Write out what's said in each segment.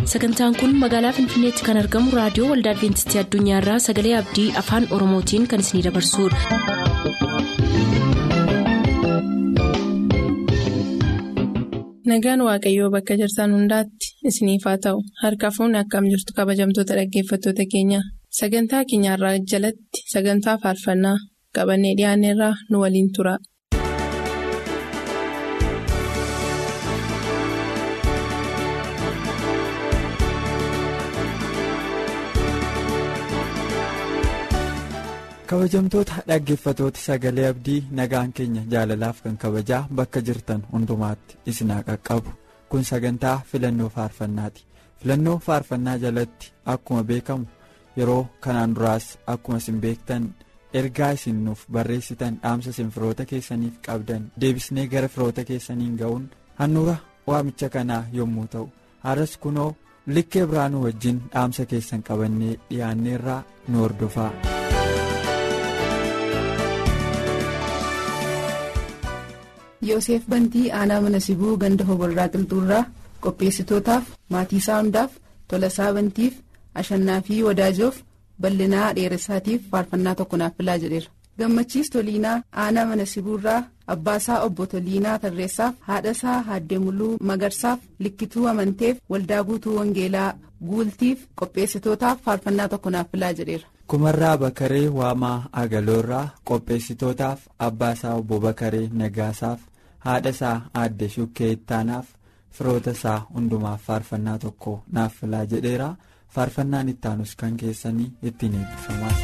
sagantaan kun magaalaa finfinneetti kan argamu raadiyoo waldaa adventistii addunyaarraa sagalee abdii afaan oromootiin kan isinidabarsudha. nagaan waaqayyoo bakka jirtan hundaatti isiniif haa ta'u harka fuunni akkam jirtu kabajamtoota dhaggeeffattoota keenya sagantaa keenyarraa jalatti sagantaa faarfannaa qabannee dhiyaanneerraa nu waliin tura. kabajamtoota dhaggeeffatoota sagalee abdii nagaan keenya jaalalaaf kan kabajaa bakka jirtan hundumaatti isinaa qaqqabu kun sagantaa filannoo faarfannaati filannoo faarfannaa jalatti akkuma beekamu yeroo kanaan duraas akkuma isin beektan ergaa isin nuuf barreessitan dhaamsa isin firoota keessaniif qabdan deebisnee gara firoota keessaniin ga'uun handhuura waamicha kanaa yommuu ta'u har'as kunoo likkee biraanuu wajjin dhaamsa keessan qabannee dhiyaanneerraa nu hordofaa. Yoosef Bantii aanaa mana sibuu ganda hoborraa qilxuurraa qopheessitootaaf maatii isaa hundaaf tolasaa bantiif ashannaa fi wadaajoof bal'inaa dheeressaatiif faarfannaa tokko naaf filaa jedheera. Gammachiis Toliinaa aanaa mana sibuurraa abbaasaa obbo Toliinaa Tarreessaaf haadhasaa Haaddee Muluu Magarsaaf likkituu amanteef waldaa guutuu Wangeelaa guultiif qopheessitootaaf faarfannaa tokko naaf filaa jedheera. kumarraa bakaree waamaa agaloorraa qopheessitootaaf abbaasaa obbo bakaree nagaasaaf haadha isaa aadde shukkee ittaanaaf firoota isaa hundumaaf faarfannaa tokko naaf filaa jedheera faarfannaan ittaanus kan keessanii ittiin eebbifamaa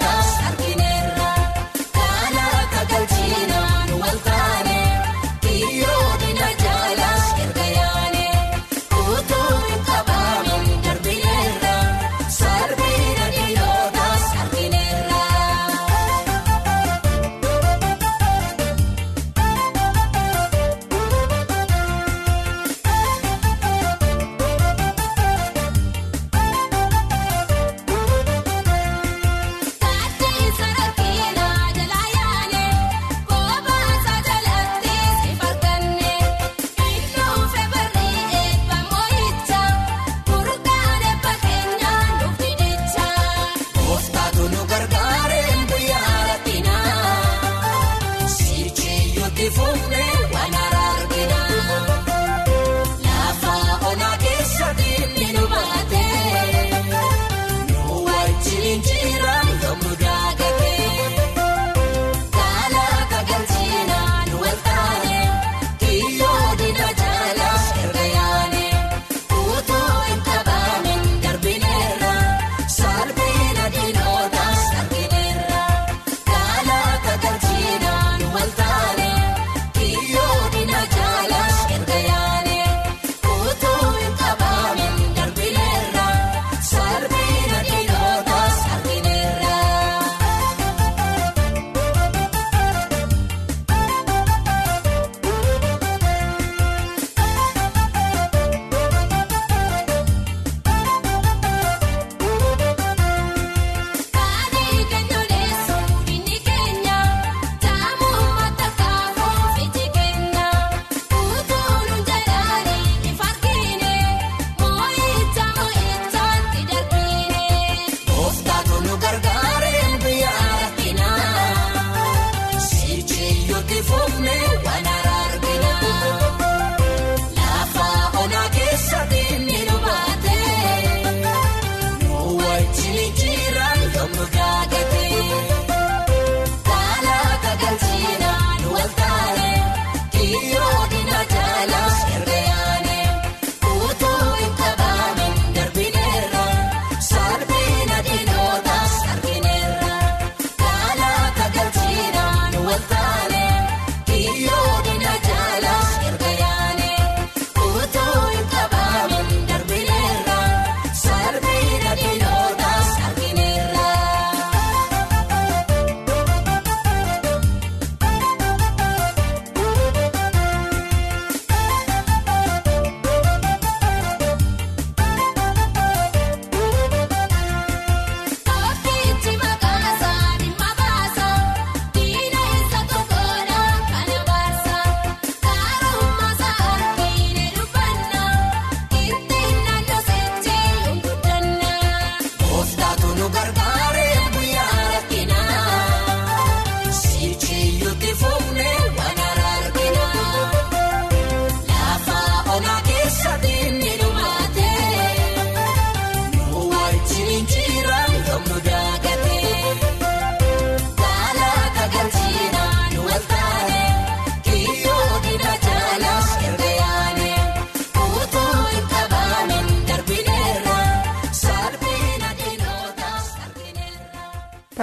Kun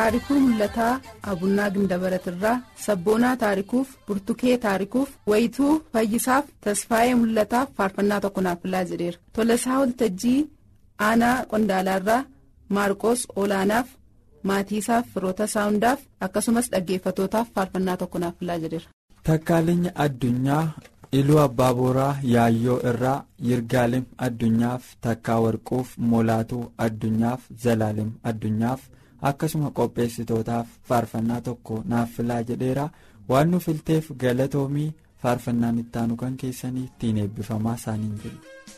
taarikuu mul'ataa abunnaa gindabaratirraa sabboonaa taarikuuf burtukee taarikuuf wayituu fayyisaaf tasfaayee mul'ataaf faarfannaa tokko naaf filaa jedheera tolasaa waltajjii aanaa qondaalaarraa maarqos olaanaaf maatiisaaf firoota isaa hundaaf akkasumas dhaggeeffatootaaf faarfannaa tokko naaf filaa jedheera. Takkaaleen addunyaa iluu abbaa booraa yaayyoo irraa yirgaalem addunyaaf takkaa warquuf molaatuu addunyaaf zalaalem addunyaaf akkasuma qopheessitootaaf faarfannaa tokko naaf filaa jedheera waan nu filteef galatoomii faarfannaan ittaanu kan keessanii ittiin eebbifamaa isaaniin jiru.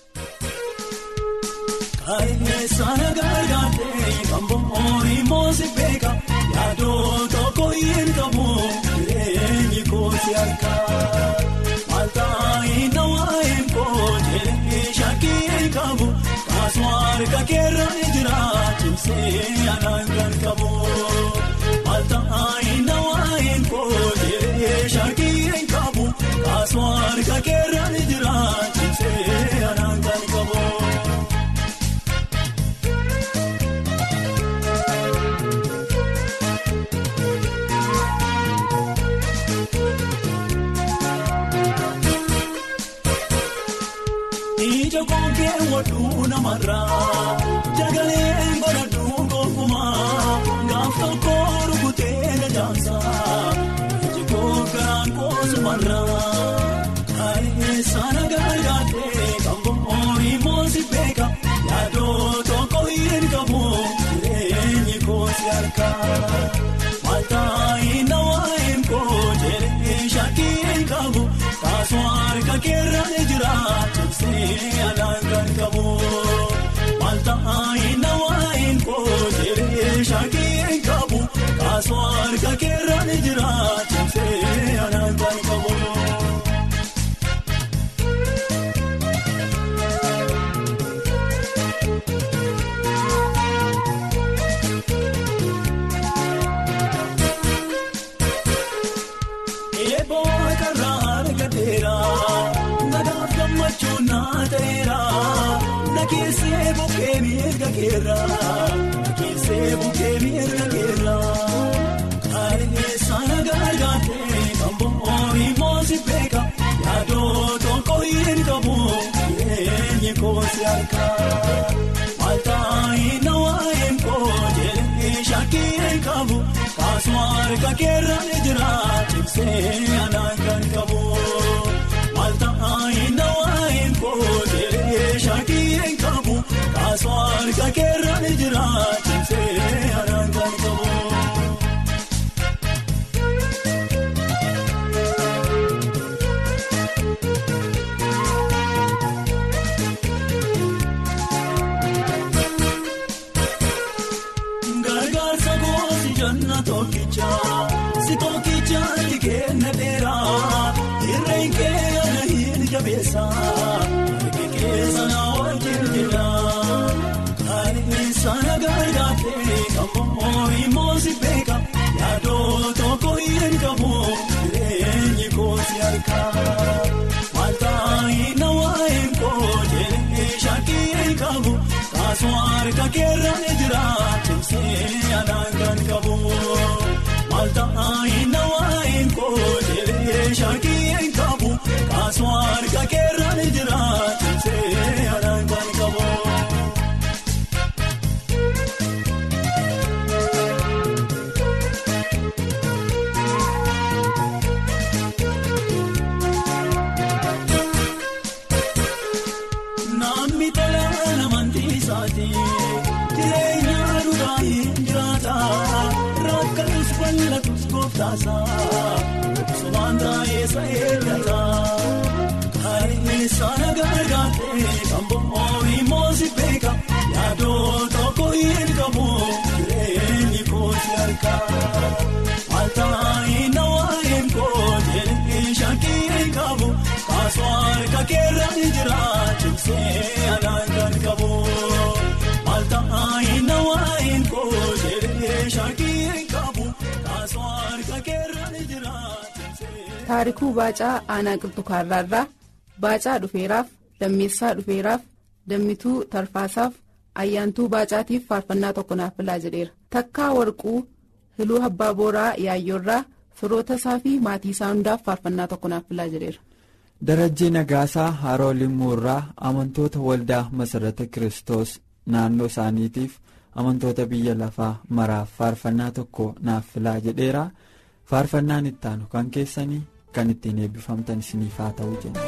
Kaayineessaan gargaartee kan bo'oon moosi beeka yaadoo tokko hin qabu jireenyi kooti harkaa maaltaayi nawaayin kootee shakkii hin qabu kaasuma harka keerra ni jira cimsee anaan kan qabu maaltaayi nawaayin kootee shakkii hin qabu kaasuma harka keerra ni jira cimsee anaan kan qabu. Ija kookee waduu namarraa jagalee godhadhuu gonkumaa gaaf tokko rukutee gajaansaa iji kookaraan koosumarraa kaayee sana gargaartee kan bo'oon moosi beeka yaadoo tokko hin qabu jireenyi koosi harkaa maaltaayi nawaayin kootee shakkii hin qabu kaasuma harka keerra ni jira. Cimsee anaan kan qabu maaltaayi nawaayin kootee shakkii hin qabu kaasuma harka keerra ni jira cimsee anaan kan qabu. Eeboo karraa argateera nagaaf gammachuu naa ta'eera na keessee bukkee miirga keera na keessee bukkee miirga keera kaareessaan gargaartee kan bo'oon moosi beeka yaadoo tokko hin qabu jireenyi koosi harkaa maaltaayi nawaayin kootee shakkii hin qabu kaasuma harka keerra ni jira cimsee anaan kan qabu maaltaayi nawaayin kootee shakkii hin qabu kaasuma harka keerra ni jira cimsee anaan kan qabu. Gargaarsa goosi janna tokkicha si tokkicha itti kenna dheera irreen kee ana hin jabeessa harki keessa na wajjin jira kaareessaan gargaartee kan bo'oon moosi beeka yaadoo tokko hin qabu jireenyi koosi harkaa maaltaayi nawaayin kootee shakkii hin qabu kaasuma harka keerra ni jira cimsee anaan kan qabu maaltaayi nawaayin kootee shakkii hin qabu kaasuma harka keerra ni jira cimsee anaan kan qabu. Namni tola namantii isaati jireenya dhugaa hin jiraata rakkatus bal'atus gooftaasa sobaan taa'eessa eeggata kaareessaan gargaartee kan bo'oon moosi beeka yaadoo tokko hin qabu jireenyi koosi harkaa maaltaayi nawaayin kootee shakkii hin qabu kaasuma harka keerra ni jira cimsee anaan kan qabu maaltaayi nawaayin kootee shakkii hin qabu kaasuma harka keerra ni jira cimsee. taarikuu baacaa aanaa qilxukaarraarraa baacaa dhufeeraaf lammeessaa dhufeeraaf dammituu tarfaasaaf ayyaantuu baacaatiif faarfannaa tokko naaf filaa jedheera takkaa warquu hiluu abbaa booraa yaayyoorraa firoota isaa fi maatii isaa hundaaf faarfannaa tokko naaf filaa jedheera. darajjii nagaasaa haroo limmuurraa amantoota waldaa masarata kiristoos naannoo isaaniitiif amantoota biyya lafaa maraaf faarfannaa tokko naaf filaa jedheera faarfannaan ittaanu kan keessanii kan ittiin eebbifamtan isiniif haa ta'u jenna.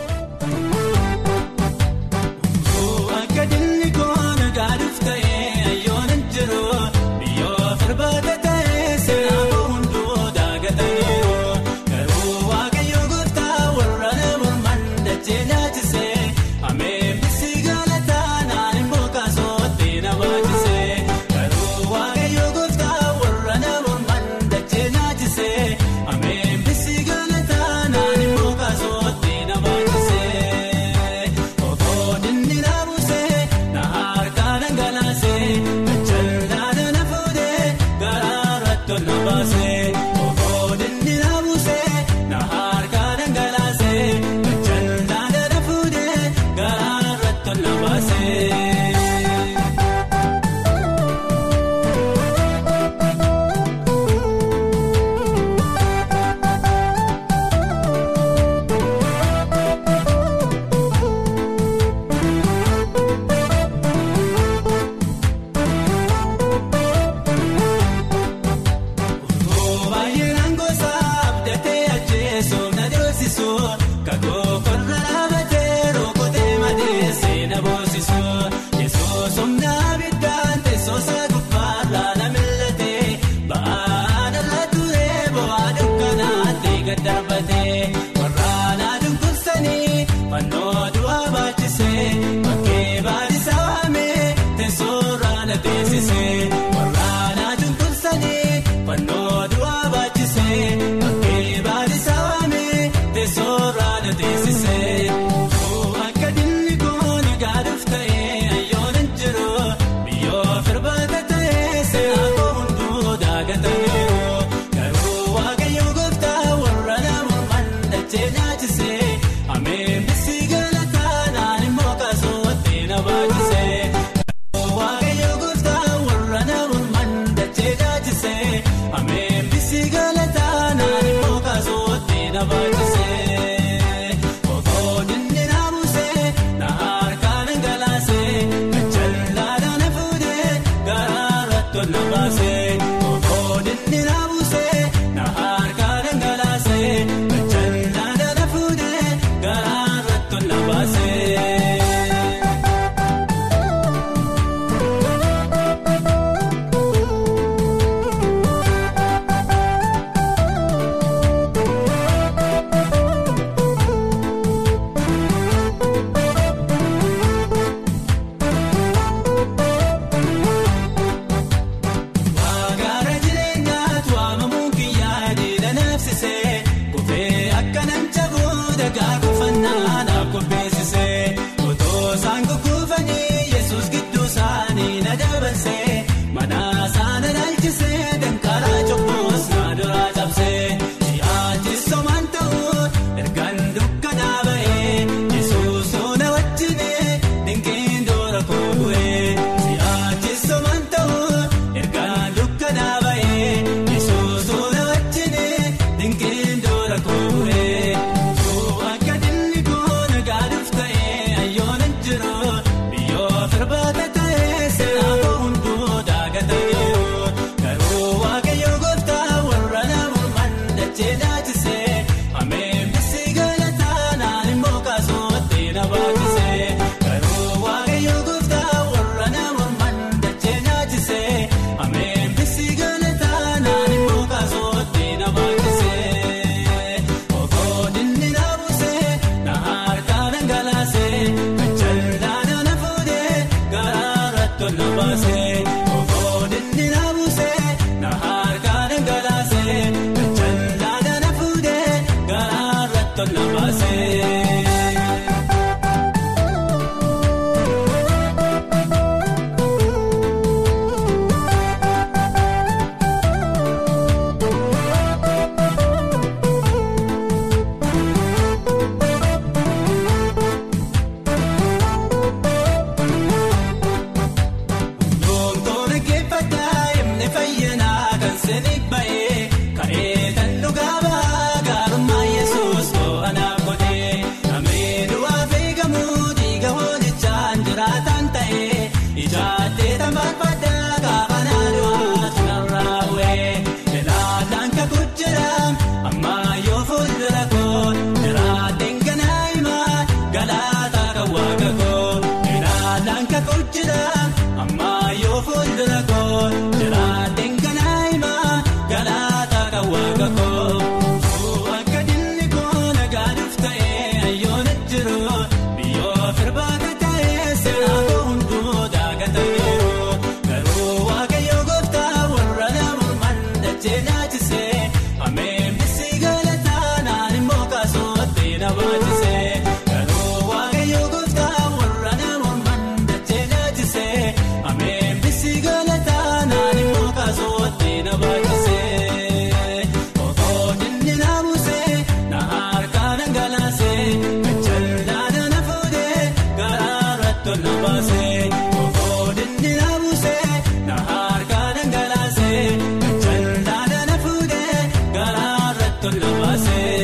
jiraataan ta'ee ijaatee tambaafadhaa gaafa naannoo tunarraa bu'ee ilaalaan kakuu jira ammaa yoo fuuldura koo jiraateen ganaa himaa galaataa kan waaqa koo ilaalaan kakuu jira ammaa yoo fuuldura koo jiraateen ganaa himaa galaataa kan waaqa koo. Akka dinni koo nagaaduuf ta'ee ayyoona jiru biyyoo firbaata ta'ee seenaa koo hunduu daagatameeru garuu waaqayyo gooftaa warra namuuman dachee naachisee ameen bisi galataa naan immoo kaasootti na baachisee garuu waaqayyo gooftaa warra namuuman dachee naachisee ameen bisi galataa naan immoo kaasootti na baachisee. Ooo dinni na buusee na harkaa dhangalaasee gajjallaadha na fuudhee garaarra tolna baasee. Ooo dinni na buusee na harkaa dhangalaasee gajjallaadha na fuudhee garaarra tolna baasee.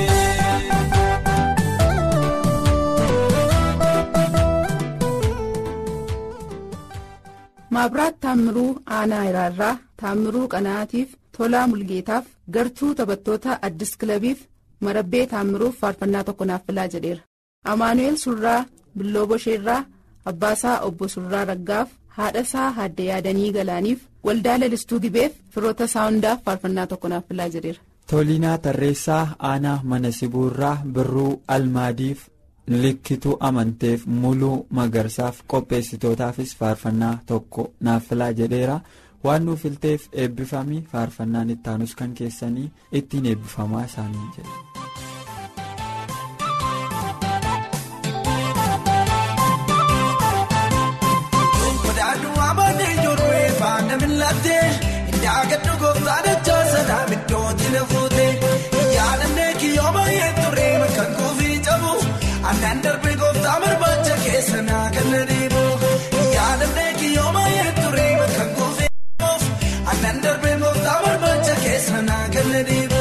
Maabiraat Taammiruu Aanaa Iraarraa Taammiruu Qanaatiif Tolaa Mulgeetaaf Gartuu taphattoota Addis Kilabiif Marabbee Taammiruuf faarfannaa tokko naaf filaa jedheera. Amaanu'eel Surraa Billoo Bosheerraa Abbaasaa Obbo Surraa Raggaaf haadhasaa Haadde Yaadanii Galaaniif waldaa lalistuu gibeef firoota saawundaaf faarfannaa tokko naaf filaa jedheera. Toliinaa Tarreessaa Aanaa Mana Sibuurraa Birruu Almaadiif Likkituu Amanteef Muluu Magarsaaf qopheessitootaafis faarfannaa tokko naaf filaa jedheera. Waan nuuf filteef eebbifamii faarfannaan ittaanus kan keessanii ittiin eebbifamaa isaanii jedhe. Kodaaduu amanee ijoollee faana miilattee indaagadhu gooftaa dachaa sanaa middootti na fuute yaadannee kiyyoo baay'ee turee kan kuufii cabu annaan darbee gooftaa barbaacha keessa naa kan na deemu yaadannee kiyyoo baay'ee turee kan kuufii cabuuf annaan darbee gooftaa barbaacha keessa naa kan na deemu.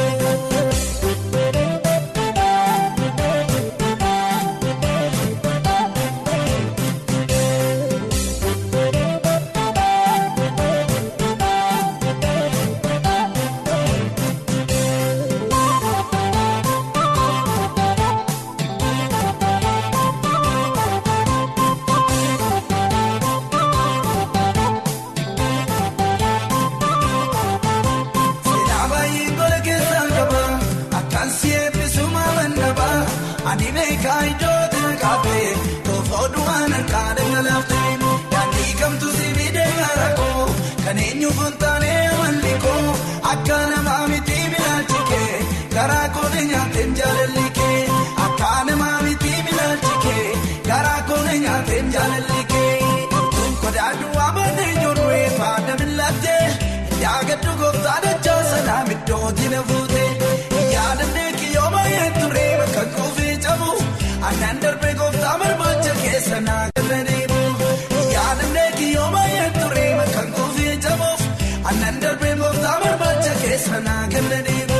Seenaa baay'ee gola keessaa qaba akkaan si eebbisuma mandaba ani beekaa ijooti kaafee toofoo du'aan harkaa dhangalaaftee daandii kamtu si bidee garakoo kan eenyuuf hin taane amalli koo akka namaa miti bilaalchikee garaa koone nyaateen jaalalli kee akka namaa miti bilaalchikee garaa koone nyaateen jaalalli kee. Kodaaduu amanee ijoollee faana miilattee yaagadhu gooftaa dachaa sanaa middootti na fuute yaadannee kiyyoo baay'ee turee bakka kuufii cabu annaan darbee gooftaa barbaacha keessa naa kan na deemu yaadannee kiyyoo baay'ee turee bakka kuufii cabuuf annaan darbee gooftaa barbaacha keessa naa kan na deemu.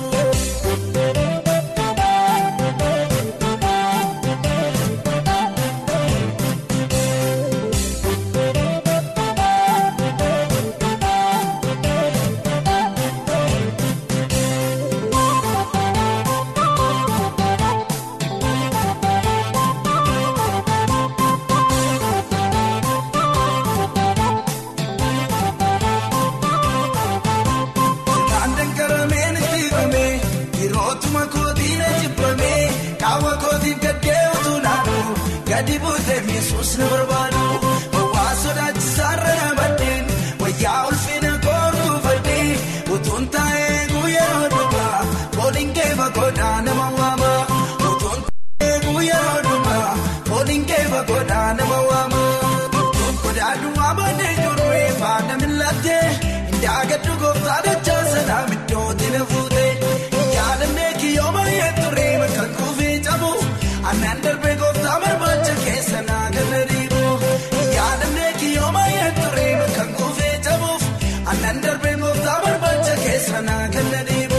Kan dangaramee natti himamee yerootuma kootiin ajjibamee qaama kootiin gaddee utuu naannu gadi buutee miisuus na barbaadu waa sodaachisaarra na baddeen wayyaa ulfina koortuu fadhee utuun taa'ee guyyeroo dhugaa fooliin keefa godhaa nama waama utuun taa'ee guyyeroo dhugaa fooliin keefa godhaa nama waama. Kodaaduu amanee ijoollee faana miilattee indaagadhu gooftaa dachaa sanaa middootti na fuute yaadannee kiyyoo baay'ee turee kan kuufii cabu annaan darbee gooftaa barbaacha keessa naa kan na deemu yaadannee kiyyoo baay'ee turee kan kuufii cabuuf annaan darbee gooftaa barbaacha keessa naa kan na deemu.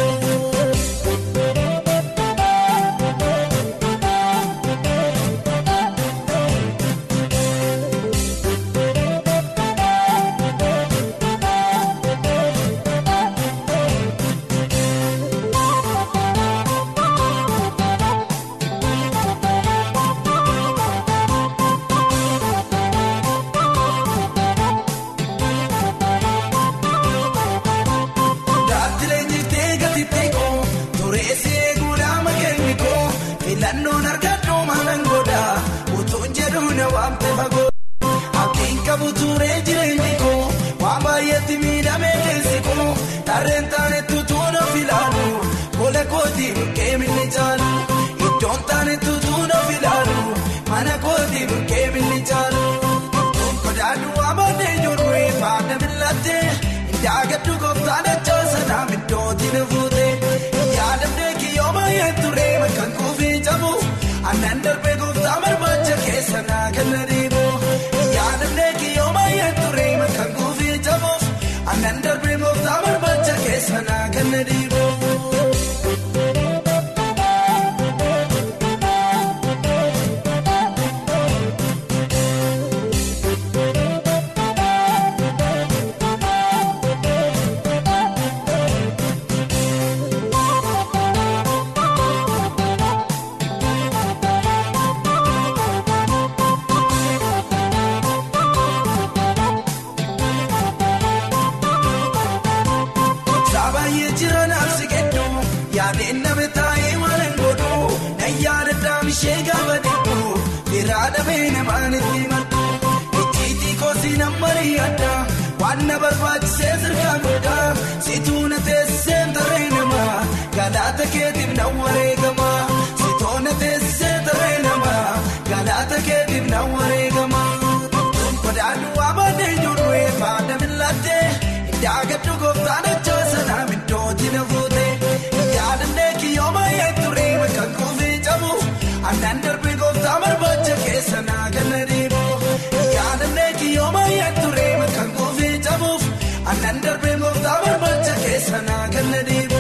yaadee namaan itti maddu ijjiitii koosii nammarii addaa waan na barbaachisee sirkaa guddaa situu na teessee tarree namaa galaata keetiif na wareegama situu na teessee tarree namaa galaata keetiif na wareegama. Kodaanuu waamanii jiru eebbaa miillaattee Daagaddu gooftaan ajjaa sanaa middooti na fuute yaadannee kiyyooma eeturee kan kuufii cabu annaan darbee gooftaa barbaacha keessa naa ganna deemu yaadannee kiyyooma eeturee kan kuufii cabuuf annaan darbee gooftaa barbaacha keessa naa ganna deemu.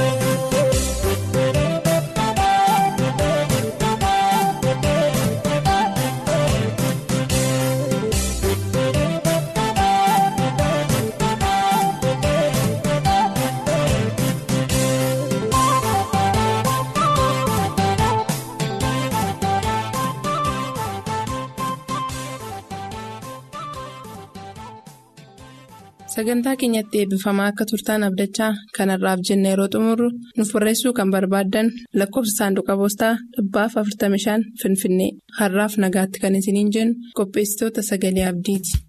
Sagantaa keenyatti eebbifamaa akka turtaan abdachaa kanarraaf jenna yeroo xumurru nuuf barreessuu kan barbaaddan lakkoofsa saanduqa poostaa dhibbaaf 45 Finfinnee har'aaf nagaatti kan isiniin jennu qopheessitoota sagalee abdiiti.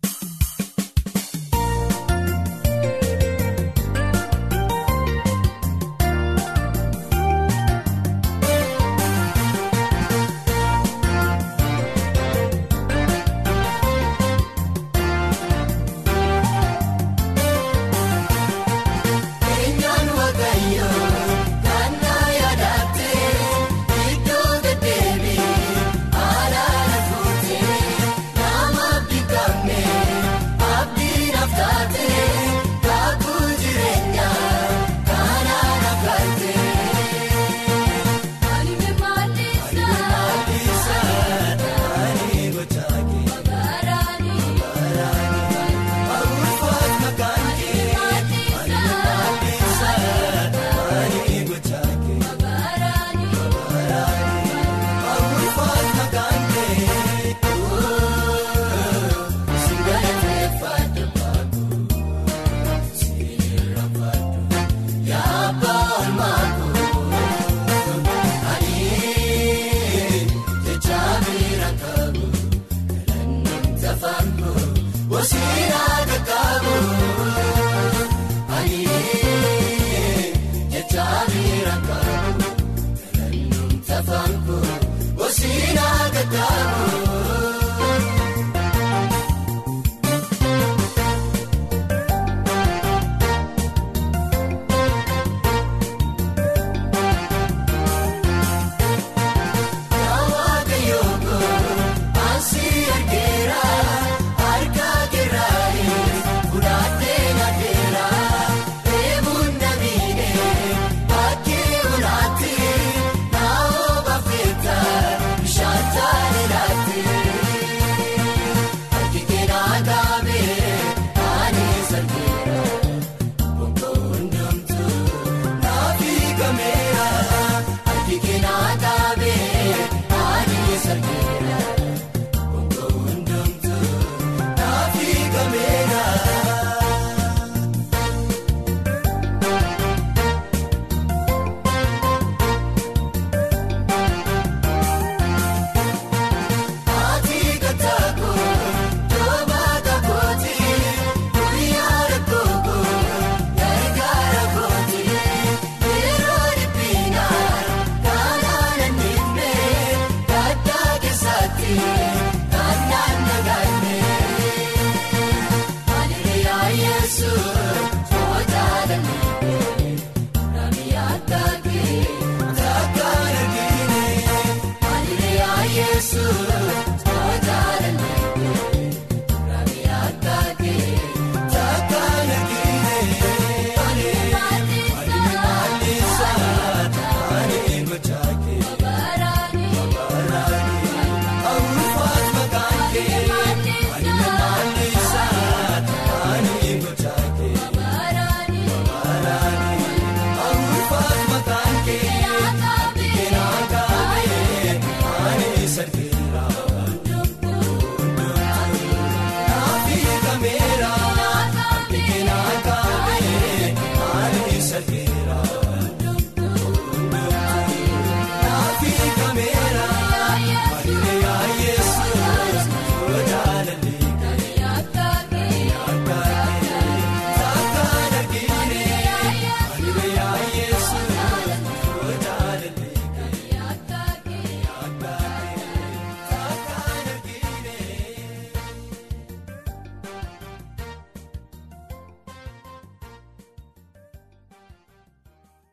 Kun,